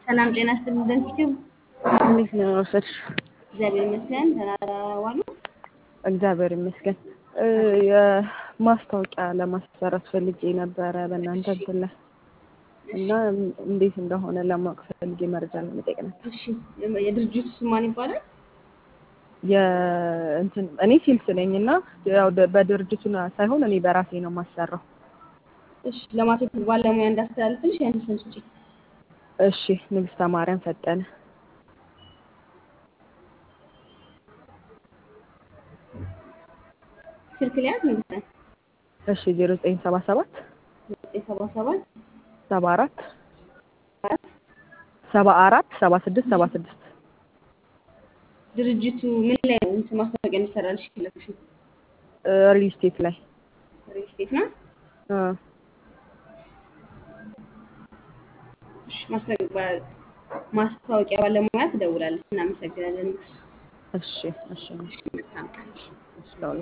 ሰላም ጤና ይስጥልኝ። ደንቲቲው እንዴት ነው ወሰድሽ? እግዚአብሔር ይመስገን። ደህና ዋሉ? እግዚአብሔር ይመስገን። የማስታወቂያ ለማሰራት ፈልጌ ነበረ በእናንተ እንትን ላይ እና እንዴት እንደሆነ ለማወቅ ፈልጌ መረጃ ለመጠየቅ ነበር። እሺ የድርጅቱ ስም ማን ይባላል? የእንትን እኔ ሴልስ ነኝ እና ያው በድርጅቱ ሳይሆን እኔ በራሴ ነው የማሰራው። እሺ ለማርኬቲንግ ባለሙያ እንዳስተላልፍልሽ ያንተ ስም ስጪ። እሺ ንግስተ ማርያም ፈጠነ። ስልክ ሊያዝ ንግስተ እሺ ዜሮ ዘጠኝ ሰባ ሰባት ዘጠኝ ሰባ ሰባት ሰባ አራት አራት ሰባ አራት ሰባ ስድስት ሰባ ስድስት ድርጅቱ ምን ላይ ነው እንትን ማስታወቂያ እንዲሰራልሽ የፈለግሽው? ሪል ስቴት ላይ ሪል ስቴት ነው። እ እሺ ማስታወቂያ ማስታወቂያ ባለሙያ ትደውላለች። እናመሰግናለን። እሺ እሺ እሺ መልካም ቀን። እሺ